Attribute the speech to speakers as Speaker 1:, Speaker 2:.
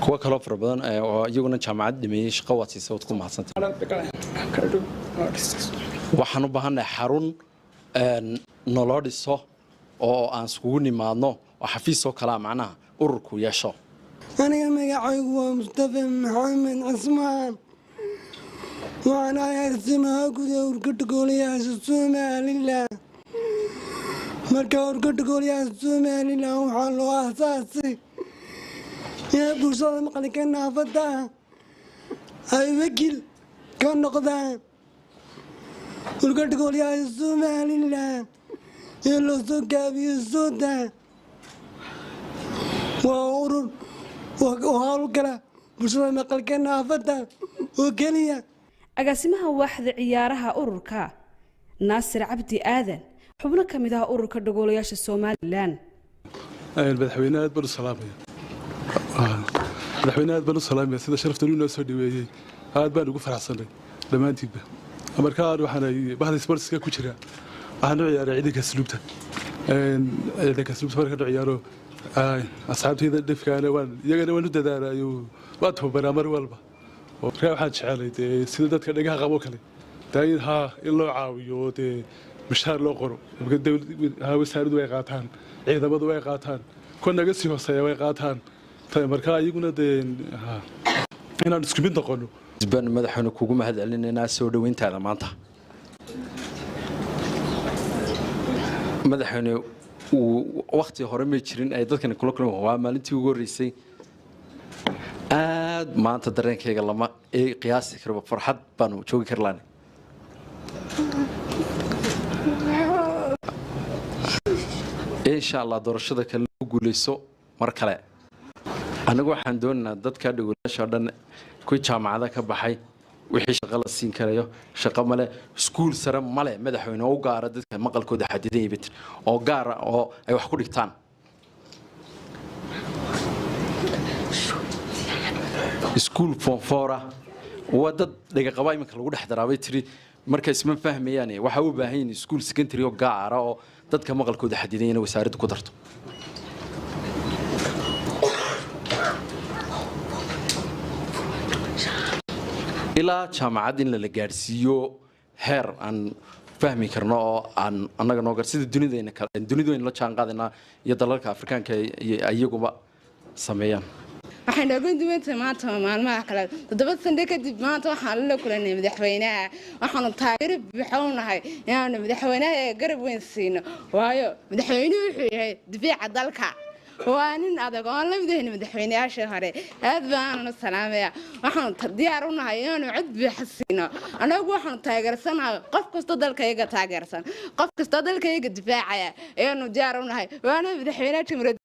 Speaker 1: kuwo kaloo fara badan oo iyaguna jaamacad dhameeyey shaqo waad siisa waad ku mahadsantay waxaan u baahannahay xarun naloo dhiso oo aan iskugu nimaadno oo xafiisoo kalea macnaha ururku yeesho
Speaker 2: aniga magacaygu waa mustafa maxamed cismaan waxaan ahay arsimaha guda urkadha gooliyaasha somalilan marka urkadha gooliyaasha somalilan waxaa loo asaasay inay bulshada maqlika naafada ay wakil ka noqdaan urkadha gooliyaasha somalilan ee loo soo gaabiyo sudan waa urur oo howlgala bulshada maqalka naafada oo keliya
Speaker 3: agaasimaha waaxda ciyaaraha ururka naasir cabdi aadan xubno ka mid ah ururka dhagoolayaasha somalilan
Speaker 4: madaxweyne aad baan u salaamaya madaxweyne aad baan u salaamaya sida sharaftan inoo soo dhaweeyey aad baan ugu faraxsanay dhammaantiinba markaan waxaan bahda sportska ku jira waxaan u ciyaaray ciidanka asluubta ciidanka asluubta markaan u ciyaaro asxaabtayda dhifkaana waan iyagana waan u dadaalayo waan tababaraa mar walba markaa waxaan jecelay dee sida dadka dhagaha qabo kale daayin haa in loo caawiyo oo dee mishaar loo qoro wasaaradu way qaataan ciidamadu way qaataan kuwa naga sii hooseeya way qaataan markaa iyaguna dee inaan isku mid noqono
Speaker 1: baan madaxweyne kugu mahad celinaynaa soo dhoweyntaada maanta madaxweyne wakti hore may jirin ay dadkani kula kulma waa maalintii ugu horreysay aad maanta dareenkayga lama qiyaasi karba farxad baanu joogi kar laani insha allah doorashada kale lagu guuleyso mar kale anigu waxaan doonaynaa dadka dhagolayaasha o dhan kuwii jaamacada ka baxay wixii shaqo la siin karayo shaqo male iskuul sare male madaxweyne oo u gaara dadka maqalkooda xadidan yabitir oo gaara oo ay wax ku dhigtaan iskuul foonfoora waa dad dhagaqaba iminka lagu dhex daraabay tiri marka isma fahmayaan waxaa u baahan yihin iskuul secondary oo gaara oo dadka maqalkooda xadidan yana wasaaradda ku darto ilaa jaamacad in lala gaadhsiiyo heer aan fahmi karno oo aan annaga noo gar sida dunidayna kale dunidayna la jaan qaadaynaa iyo dalalka afrikaanka iyaguba sameeyaan
Speaker 5: waxay nooga duwantahay maanta maalmaha kale toddoba sande kadib maanta waxaan la kulanay madaxweynaha waxaanu taageero buuxa u nahay inaanu madaxweynaha ee garab weyn siino waayo madaxweynuhu wuxuu yahay difaaca dalka waa nin adag oon la midahayna madaxweynayaashii hore aad baananu salaamaya waxaanu diyaar u nahay inaanu cod buuxa siino annagu waxaanu taageersanahay qof kastoo dalkayaga taageersan qof kastoo dalkayaga difaacaya ayaanu diyaar u nahay waana madaxweynaha jumhuuriyadda